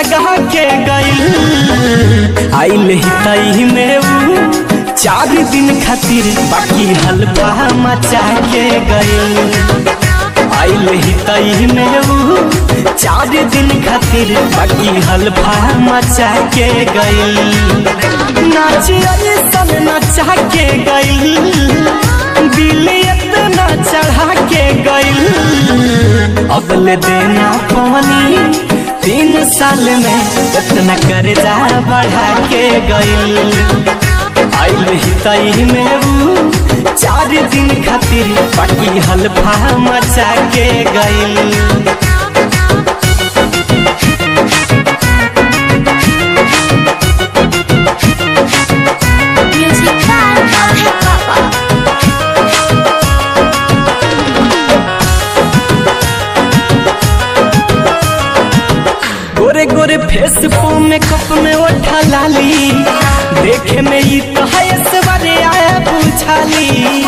लगा के गइल आइल ही तई में ऊ चार दिन खातिर बाकी हलवा मचा के गइल आइल ही तई में ऊ चार दिन खातिर बाकी हलवा मचा के गइल नाच सन नचा के गइल दिल इतना चढ़ा के गइल अगले देना पानी तीन साल में इतना कर्जा बढ़ा के गइल आइल ही तई में ऊ चार दिन खातिर बाकी हलफा मचा के गइल Music by Abhay Papa. गोरे गोरे फेस पे मेकअप में ओठा लाली देखे में ई तो है सवारे आया बुझाली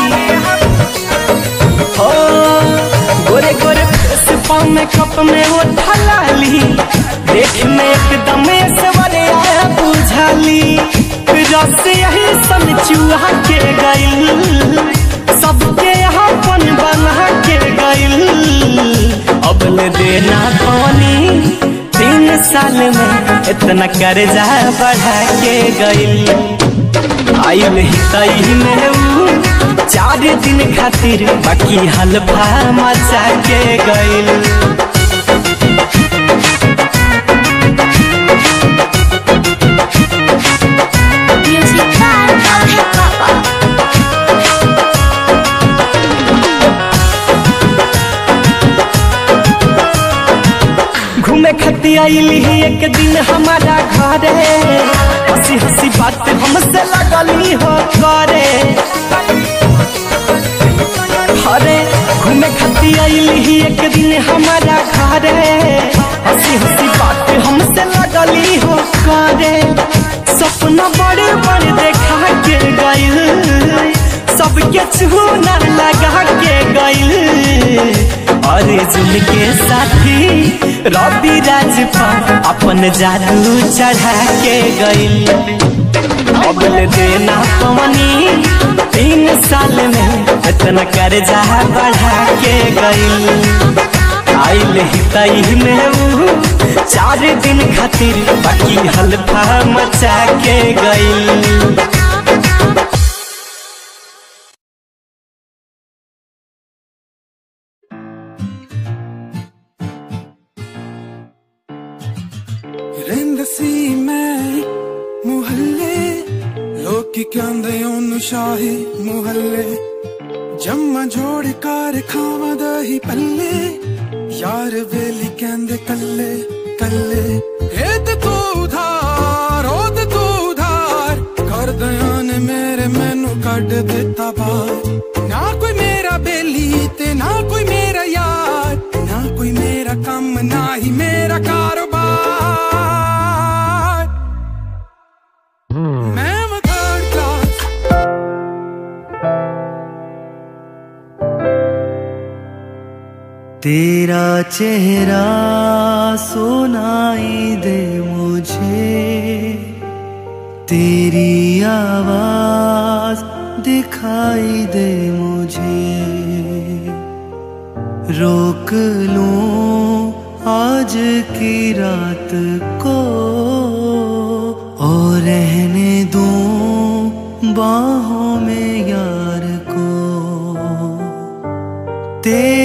हो गोरे गोरे फेस पे मेकअप में ओठा लाली देखे में एकदम सवारे आया बुझाली रस यही सन चूहा के गइल सबके यहाँ पन बना के गइल अब ले देना पानी तीन साल में इतना कर्जा बढ़ा के गइल आइल ही तई में ऊ चार दिन खातिर बाकी हलफा मचा के गइल Music by Abhay Papa. घूमे खती आइली ही एक दिन हमारा घरे हंसी हंसी बात हमसे लगली हो करे अरे घूमे खती आइली ही एक दिन हमारा घरे हंसी हंसी बात हमसे लगली हो करे सपना बड़े बड़े देखा के गइल सबके छूना लगा के गइल अरे जुल के साथी रवि राजपा अपन जादू चढ़ा के गइल अबल देना पवनी तीन साल में इतना कर्जा बढ़ा के गइल आइल ही तई में ऊ चार दिन खातिर बाकी हलफा मचा के गइल ਰਹਿੰਦਾ ਸੀ ਮੈਂ ਮੁਹੱਲੇ ਲੋਕੀ ਕਹਿੰਦੇ ਉਹਨੂੰ ਸ਼ਾਹੀ ਮੁਹੱਲੇ ਜੰਮਾ ਜੋੜ ਕਰ ਖਾਵਾਂ ਦਹੀਂ ਪੱਲੇ ਯਾਰ ਵੇਲੀ ਕਹਿੰਦੇ ਕੱਲੇ ਕੱਲੇ ਇਹ ਤੇ ਤੂੰ ਉਧਾਰ ਉਹ ਤੇ ਤੂੰ ਉਧਾਰ ਕਰਦਿਆਂ ਨੇ ਮੇਰੇ ਮੈਨੂੰ ਕੱਢ ਦਿੱਤਾ ਬਾਹਰ ਨਾ ਕੋਈ ਮੇਰਾ ਬੇਲੀ ਤੇ ਨਾ ਕੋਈ ਮੇਰਾ ਯਾਰ ਨਾ ਕੋਈ ਮੇਰਾ ਕੰਮ ਨਾ ਹੀ ਮੇਰਾ ਕਾਰੋਬਾਰ ਮੈਂ ਵਾਂ third class तेरा चेहरा सुनाई दे मुझे तेरी आवाज दिखाई दे मुझे रोक लूं आज की रात को और रहने दूं बाहों में यार को तेरे